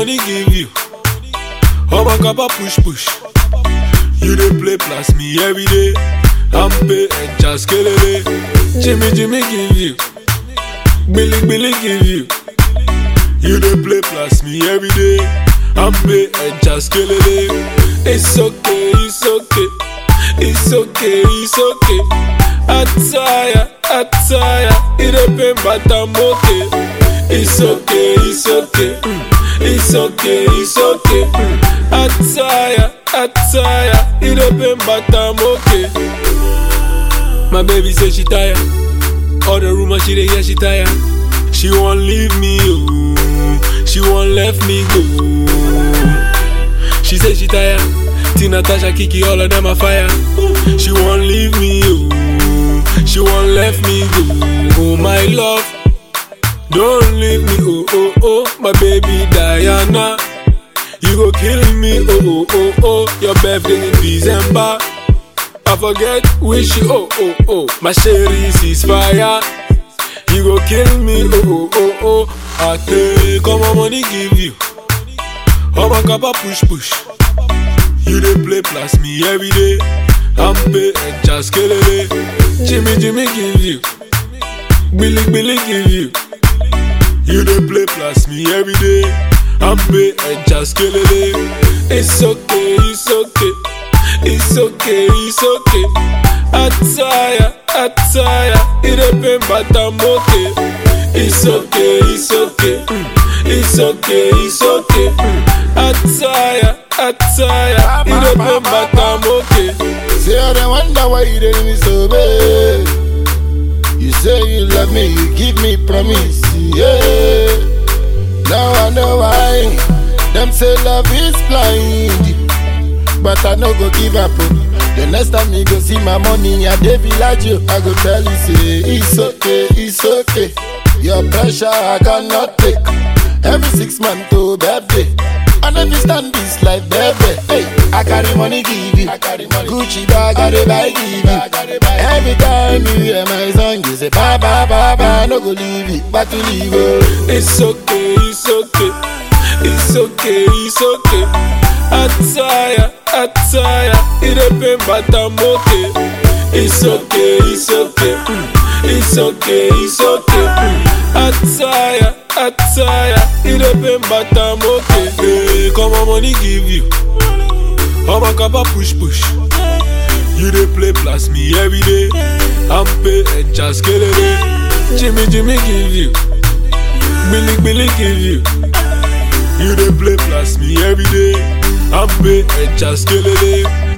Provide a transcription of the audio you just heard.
money give you. All my kappa push push. You dey play plus me every day. I'm pay and just kelele. Jimmy Jimmy give you. Billy Billy give you. You dey play plus me every day. I'm pay and just kelele. It's okay, it's okay. It's okay, it's okay. Attire, attire. It dey pain but I'm okay. It's okay, it's okay. Mm. It's okay, it's okay. Mm. Attire, attire. It dey pain but I'm okay. My baby say she tired. All the rumors she dey hear she tired. She won't leave me, oh. She won't let me go. She say she tired. Tina, Tasha, Kiki, all of them are fire. She won't leave me, oh. She won't let me go. Oh my love, don't leave me, oh oh oh. My baby Diana, you go kill me, oh oh oh oh. Your birthday in December. I forget wish you, oh oh oh. My sherry is fire. You go kill me, oh oh oh oh. I take all my money give you. All my kappa push push. You dey play plus me every day. I'm pay and just kelele. Jimmy Jimmy give you. Billy Billy give you. You dey play plus me every day. I'm pay and just kelele. It's okay, it's okay. It's okay, it's okay. Attire, attire. It dey pain but I'm okay. It's okay, it's okay. Mm. It's okay, it's okay. Mm. Attire, attire. It dey pain but I'm okay. Say I don't wonder why you didn't me so bad. You say you love me, you give me promise, yeah. Now I know why. Them say love is blind, but I no go give up. oh. The next time you go see my money at the village, oh, I go tell you say it's okay, it's okay. Your pressure I cannot take. Every six months to birthday. I never stand this life, baby. Hey, I carry money give you. I carry money. Gucci bag, I dey buy give you. Every time you hear my song, you say ba ba ba ba. No go leave it, but to leave oh. It's okay, it's okay. It's okay, it's okay. Attire, attire. It dey pain but I'm okay. It's okay, it's okay. Mm. It's okay, it's okay. Mm. Attire, attire. It dey pain but I'm okay. Hey, come on, money give you. All my kappa push push. You dey play plus me every day. I'm pay and just kelele. Jimmy Jimmy give you. Billy Billy give you. You dey play plus me every day. I'm pay and just kelele.